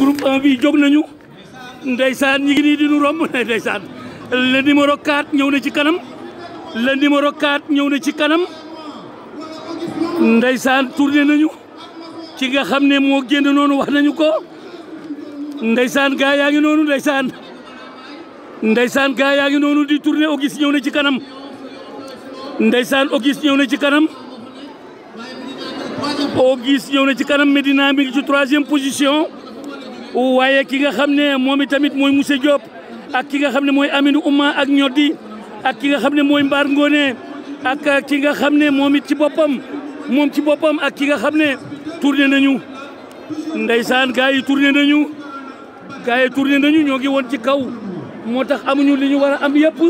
groupe 1 bi jóg nañu ndeysaan ñi ngi nii di nu romb ndeysaan le numéro 4 ñëw na ci kanam le numéro 4 ñëw na ci kanam ndeysaan tourné nañu ci nga xam ne moo génn noonu wax nañu ko ndeysaan gaa yaa ngi noonu ndeysaan ndeysaan gaa yaa ngi noonu di tourné Auguste ñëw na ci kanam ndeysaan Auguste ñëw na ci kanam Auguste ñëw na ci kanam Medina mi ngi ci troisième position waaye ki nga xam ne moom itamit mooy Moussa Diop ak ki nga xam ne mooy Aminou Ouma ak ñoddi ak ki nga xam ne mooy Mbaar Ngone ak ki nga xam ne moom it ci boppam moom ci boppam ak ki nga xam ne tourné nañu ndeysaan gars yi tourné nañu gars yi tourné nañu ñoo ngi woon ci kaw moo tax amuñu li ñu war a am yëpp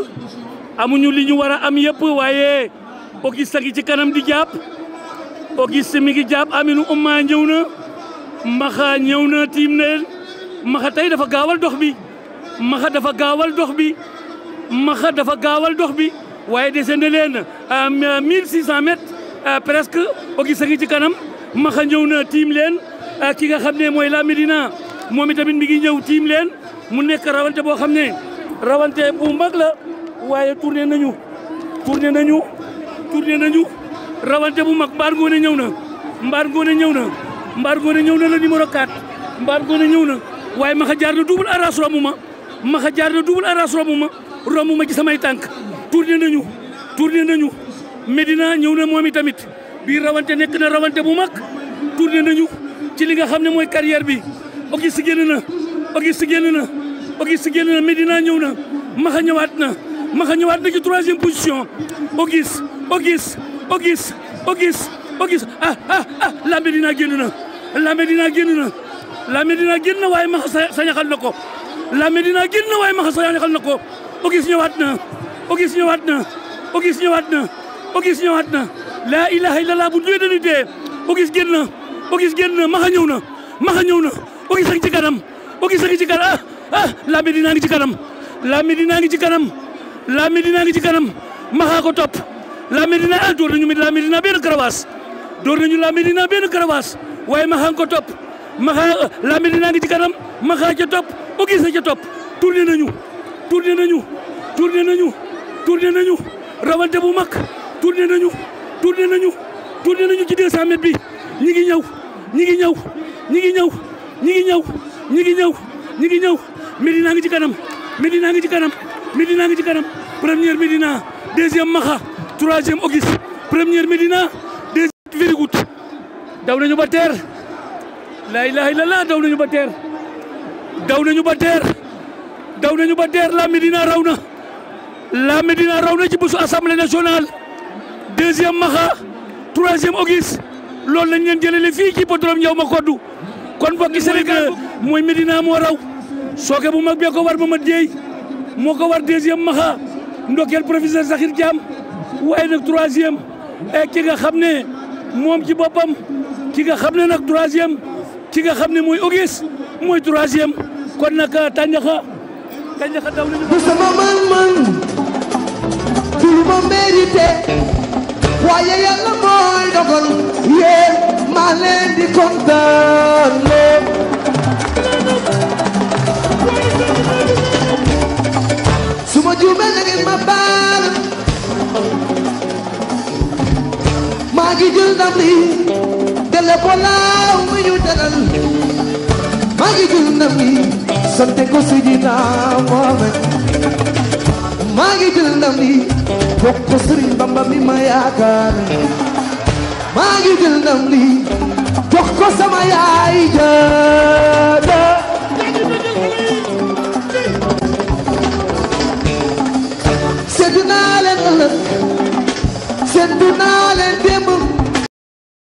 amuñu li ñu war a am yëpp waaye Auguste a ngi ci kanam di jàpp Auguste mi ngi jàpp Aminou Ouma ñëw na maxa ñëw na tiim na leen maxa tey dafa gaawal dox bi maxa dafa gaawal dox bi maxa dafa gaawal dox bi waaye dese na leen mille six cent mètres presque Auguste a ngi ci kanam maxa ñëw na tiim leen ki nga xam ne mooy la Médina moom itamit mi ngi ñëw tiim leen mu nekk rawante boo xam ne rawante bu mag la waaye tourné nañu tourné nañu tourné nañu rawante bu mag mbaar ngoone ñëw na mbaar ngoone ñëw na mbaar ngoone ñëw na la numéro 4 mbaar ngoone ñëw na waaye maxa jaar na double arras romb ma maxa jaar na double arras romb ma romb ma ci samay tànk tourné nañu tourné nañu Medina ñëw na moom itamit bii rawante nekk na rawante bu mag tourné nañu ci li nga xam ne mooy carrière bi Auguste génn na Auguste génn na Auguste génn na Medina ñëw na maxa ñëwaat na maxa ñëwaat na ci troisième position Auguste Auguste Auguste Auguste Auguste ah ah ah la Medina génn na la Medina génn na la Medina génn na waaye maxa sañaxal na ko la Medina génn na waaye maxa sañaxal na ko Auguste ñëwaat na Auguste ñëwaat na Auguste ñëwaat na Auguste ñëwaat na la ilaha illallah bu duwee dañuy dee Auguste génn na Auguste génn na maxa ñëw na maxa ñëw na Auguste a ngi ci kanam Auguste a ngi ci kanam ah ah la Medina ngi ci kanam la Medina ngi ci kanam la Medina ngi ci kanam maxa ko topp la Medina ah door nañu la Medina benn karawaas door nañu la Medina benn karawaas waaye maxa ko topp maxa la Medina ngi ci kanam maxa ca topp Auguste ca topp tourné nañu tourné nañu tourné nañu tourné nañu rawante bu mag tourné nañu tourné nañu tourné nañu ci 200 mètres bi ñi ngi ñëw ñi ngi ñëw ñi ngi ñëw ñi ngi ñëw ñi ngi ñëw ñi ngi ñëw Medina ngi ci kanam Medina ngi ci kanam Medina ngi ci kanam première Medina deuxième Maxa troisième Auguste première Medina deuxième very good daw nañu ba teer la ilaha illallah daw nañu ba teer daw nañu ba teer daw nañu ba teer la Medina raw na la Medina raw na ci bésu assemblée nationale deuxième Maxa troisième Auguste loolu lañ leen jëlele fii ci podrom ñëw ma koddu kon bokki Sénégal mooy Medina moo raw sooke bu mag bee ko war Mamad Dieye moo ko war deuxième Maxa ndokkeel professeur Sakhir Thiam waaye nag troisième ki nga xam ne moom ci boppam ki nga xam ne nag troisième ki nga xam ne mooy Auguste mooy troisième kon nag Tandiaxa Tandiaxa daw nañu du sama man-man du lu ma mérité waaye yàlla mooy dogal yéen maa leen di kontaan su ma juumee na ngeen ma baal maa ngi jël ndam li dele ko laaw mi ñu teral maa ngi jël ndam li sante ko Sidina Mohamed maa ngi jël ndam li bokk ko Sëriñ Bamba mi ma yaakaar maa ngi jël ndam li jox ko sama yaay